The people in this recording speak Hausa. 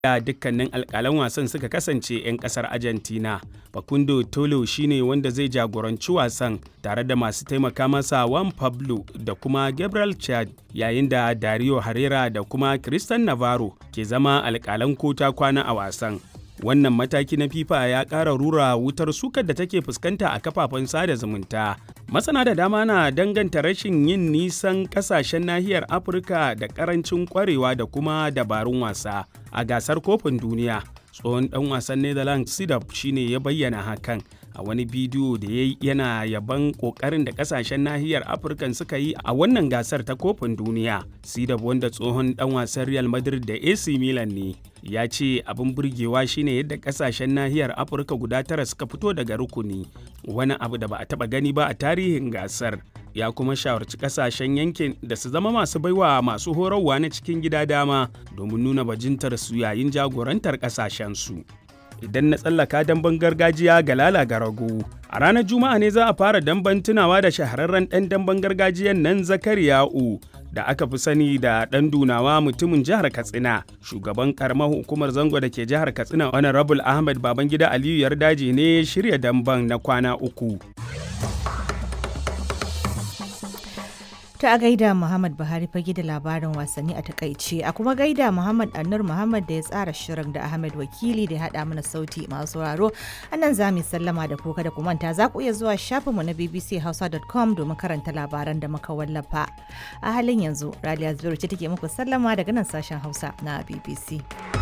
da dukkanin alkalan wasan suka kasance 'yan kasar argentina facundo tolo shine wanda zai jagoranci wasan tare da masu taimaka masa juan pablo da kuma gabriel chad yayin da dario herrera da kuma christian navarro ke zama alkalan kota kwana a wasan wannan mataki na fifa ya ƙara rura wutar sukar da take fuskanta a kafafen sada zumunta masana da dama na danganta rashin yin nisan kasashen nahiyar afirka da karancin kwarewa da kuma dabarun wasa a gasar kofin duniya tsohon dan wasan netherlands sidap shine ya bayyana hakan a wani bidiyo da ya yana yaban kokarin da kasashen nahiyar afirka suka yi a wannan gasar ta kofin duniya sidap wanda tsohon dan wasan real madrid da ac milan ne ya ce abin burgewa shine yadda kasashen nahiyar afirka guda tara suka fito daga rukuni wani abu da ba a taba gani ba a tarihin gasar ya kuma shawarci kasashen yankin da su zama masu baiwa masu horarwa na cikin gida dama domin nuna bajintar su yayin jagorantar kasashensu idan na tsallaka damben gargajiya ga lala rago a ranar juma'a ne za a fara damben tunawa da shahararren ɗan damben gargajiyan nan zakariya'u da aka fi sani da ɗan dunawa mutumin jihar katsina shugaban karamar hukumar zango da ke jihar katsina honorable ahmed babangida aliyu yardaji ne shirya damban na kwana uku ta a gaida Muhammad Buhari fage da labarin wasanni a takaice a kuma gaida Muhammad Annur Muhammad da ya tsara shirin da Ahmed Wakili da ya haɗa mana sauti masu sauraro a nan za mu sallama da kuka da kumanta za ku iya zuwa shafinmu na bbchausa.com domin karanta labaran da muka wallafa a halin yanzu Raliya Zubairu ce take muku sallama daga nan sashen Hausa na BBC.